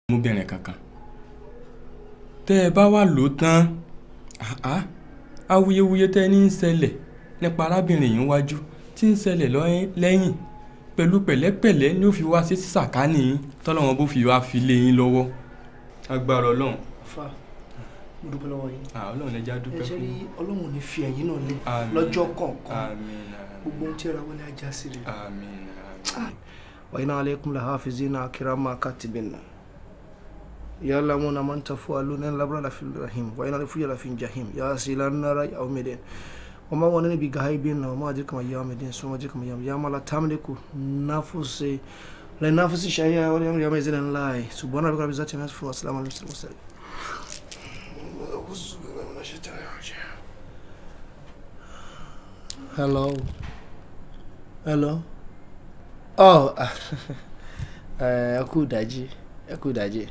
ọmọbìnrin kankan tẹ́ ẹ bá wà lò tán àá awuyewuye tẹ́ ẹ ní ń ṣẹlẹ̀ nípa arábìnrin yìí wájú tí ń ṣẹlẹ̀ lẹ́yìn pẹ̀lú pẹ̀lẹ́pẹ̀lẹ́ ni ó fi wá sí sàkání yín tọ́lọ́wọ́n bó fi wá fi lé yín lọ́wọ́ agbára ọlọ́run. fa mo dúpẹ́ lọ́wọ́ yín. ọlọ́run ẹja dúpẹ́ ẹ ṣe fún rí ọlọ́run ò ní fi ẹ̀yìn náà lé Àmín. lọ́jọ́ kọ̀ọ̀kan àmín gbogbo ohun tí ẹ ra wọlé ajá sí rè. àmín wa inna alaykum la hafizina kirama katibina ya'lamuna man taf'aluna labra la fil rahim wa inna lafiya la fil jahim ya silan nara yawmidin wa ma wanani bi gaibin wa ma ajika ma yawmidin suma ajika ma yawm ya mala tamliku nafsi la nafsi shay'a wa yawm yawm izin la subhana rabbika rabbil izzati amma yasifun wa salamun alal mursalin Hello. Hello. Oh, ẹ kú ìdájí, ẹ kú ìdájí.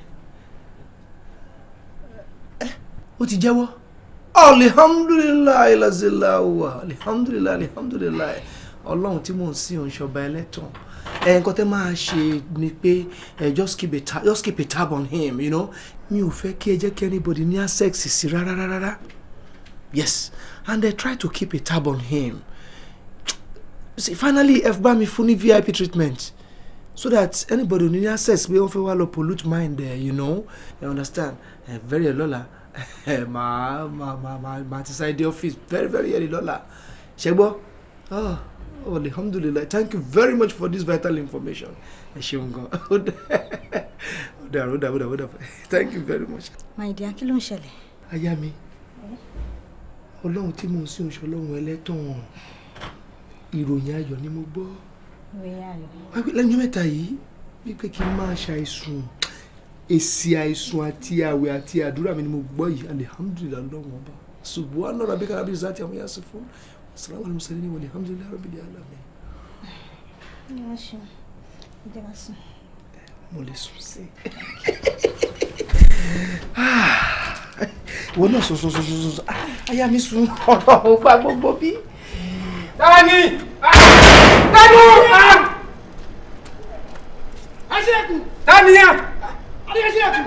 Ẹ ó ti jẹ́wọ́. Alihamdulilayi lazilawa, alihamdulilayi, alihamdulilayi. Ọlọ́run tí mò ń sìn òun ṣọba ẹlẹ́tàn. Ẹ nǹkan tẹ́ máa ṣe ni pé ẹ just keep a tab just keep a tab on him, you know. Mi ò fẹ́ kí ẹ jẹ́ kí anybody ní access sí rárá rárá. Yes, and they try to keep a tab on him. See, finally ẹ bá mi fún ní vip treatment so that anybody ò ní ní access pé wọ́n fẹ́ wá lọ pollute mind ẹ̀ you know you understand ẹ very early lọ́la ẹ máa máa máa máa máa ti sáré dé office very very early lọ́la ṣe gbọ́ oh oh alhamdulilayi thank you very much for this vital information ẹ ṣeun gan ó dàrú ó dàrú ó dàrú ó dàrú thank you very much. my dear kí ló ń ṣẹlẹ̀. aya mi ọlọ́run tí mò ń sìn oṣù ọlọ́run ẹlẹ́tàn ìròyìn ayọ̀ ni mo gbọ́ wáyé lẹ́yìn ọjọ́ mẹ́ta yìí wípé kí n máa ṣàìsùn èsì àìsùn àti àwẹ̀ àti àdúrà mi ni mo gbọ́ yìí alihamudulilayi ọlọ́run ọba subhana rabbika rabbil izzati amma yasifun wasalaamu alayhi wa sallam alhamdulilayi rabbil alamin mo lè sùn sí ìwọ náà sùn sùn sùn sùn sùn aya mi sùn ọ̀rọ̀ ò gba gbogbo bí. Tani! Tanu! Aṣílẹ̀kùn! Tani ya! Adé aṣílẹ̀kùn!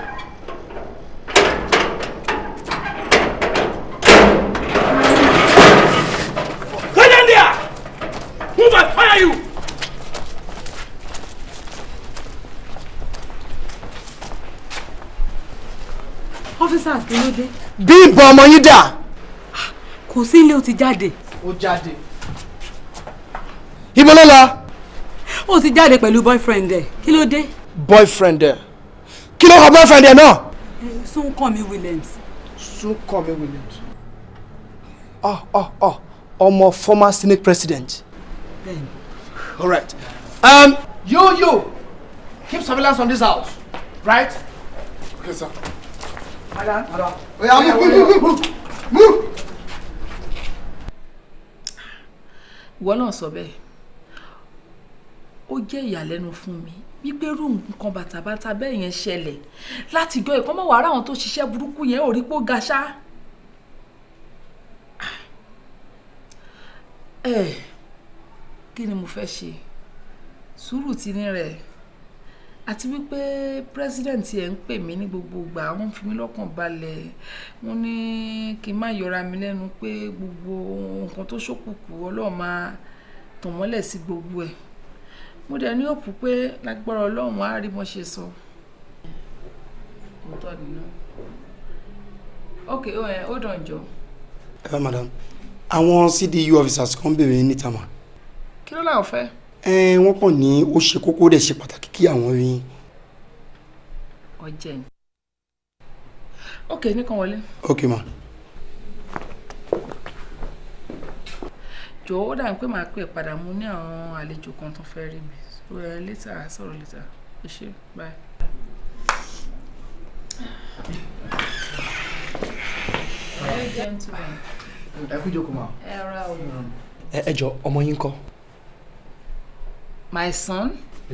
Go down there! Move and fire you! officers kí ló dé. bí ìbọn ọmọ yín dà. kò sí ilé ó ti jáde. ó jáde. ibo ló lọ. ó ti jáde pẹ̀lú boyfriend ẹ̀ kí ló dé. boyfriend ẹ kí ló kọ boyfriend ẹ náà. Súnkànmí Williams. Súnkànmí Williams. ọ ọ ọ ọmọ former senate president. bẹ́ẹ̀ni. all right. Um, you you keep surveillance on this house right. Okay, sir. madam madam. oya move move move move move. ìwọ náà sọ bẹ́ẹ̀ ó jẹ́ ìyàlẹ́nu fún mi wípé irú nǹkan bàtàbàtà bẹ́ẹ̀ yẹn ṣẹlẹ̀ láti jọ ìkọ́ mọ́ wàrà àwọn tó ṣiṣẹ́ burúkú yẹn ò rí pó ga ṣá. ẹ kí ni mo fẹ́ ṣe sùúrù ti ní rẹ̀ àti wípé president ẹ̀ ń pè mí ní gbogbo ìgbà wọ́n fi mí lọ́kàn balẹ̀ wọ́n ní kí n má yọra mi lẹ́nu pé gbogbo nǹkan tó ṣókùnkùn ọlọ́run máa tàn mọ́lẹ̀ sí gbogbo ẹ̀ mo dẹ̀ ní òpù pé lágbára ọlọ́run á rí mo ṣe sọ. òótọ́ nínú ok ó dàn jọ ẹ madam àwọn cdu officers kan béèrè yín níta mà kí ló láwọn fẹ́. ẹ wọ́n kàn ní ó ṣe kókó dẹ̀ ṣe pàtàkì kí àwọn rí yín. ọjẹ́ ni ok nìkan wọlé ok ma. jọ̀wọ́ ó dàbí pé màá pè é padà mo ní àwọn àlejò kan tó fẹ́ rí mi so ẹ létà sọ̀rọ̀ létà ẹ ṣe bye. Very gentleman. ẹ kú jókòó ma. ẹ ra o. ẹ ẹ jọ ọmọ yín kọ́. my son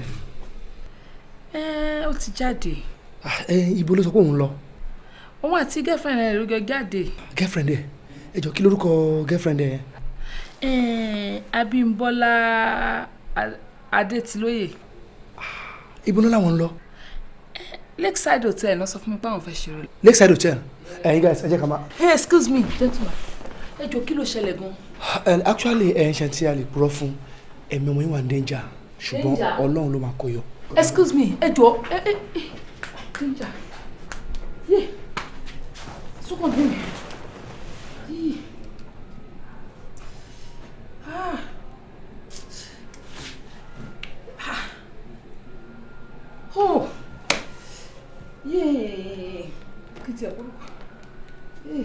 ẹ ó ti jáde ẹ ibo ló sọ pé òun lọ. òun àti girlfriend rẹ̀ ló jọ jáde girlfriend ẹ ẹ jọ kí lórúkọ girlfriend ẹ. ẹ Abímbọ́lá A- Adétilóyè ibo ló làwọn ń lọ. lakeside hotel náà sọ fún mi pé àwọn fẹ́ ṣeré. lakeside hotel ẹ̀yin guys ẹ jẹ́ ká máa. hey excuse me gentleman ẹ jọ kí ló ṣẹlẹ̀ gan. And actually ẹ̀ ń ṣe tí a lè purọ́ fún ẹ̀mí ọmọ yín wà ní danger ṣùgbọ́n Danger? ọlọ́run ló máa kó yọ. excuse me ẹ jọ ẹ ẹ ẹ danger yé sọkàn bí mi yìí ah ah oh yéé kí tiẹ̀ kúrúkú yéé.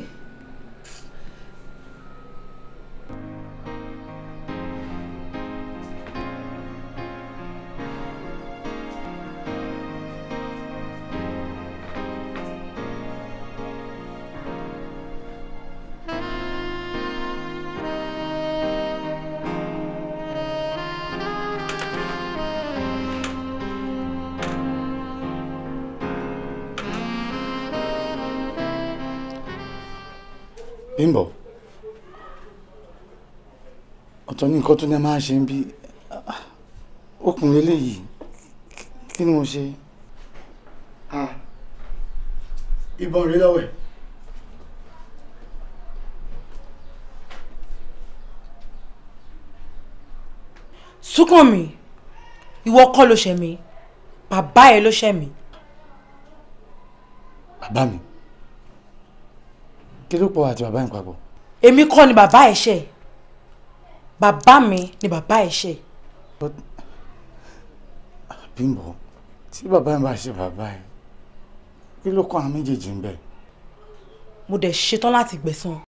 Bímbọ́ ọ̀tọ̀ ní nǹkan tó ní a máa ṣe ń bí okùnrin eléyìí kí ni mo ṣe. ìbọn rèé lọ́wọ́ ẹ̀. Súnkànmí ìwọ kọ́ ló ṣẹ̀ mí bàbá ẹ ló ṣẹ̀ mí. bàbá mi kí ló pọ̀ àti bàbá yín papọ̀. èmi kọ́ ni bàbá ẹ ṣẹ̀ bàbá mi ni bàbá ẹ ṣẹ̀. Bímbọ́ tí bàbá yín bá ṣe bàbá ẹ̀ kí ló kọ́ àwọn méjèèjì ń bẹ̀. mo dẹ̀ ṣetán láti gbẹ̀san.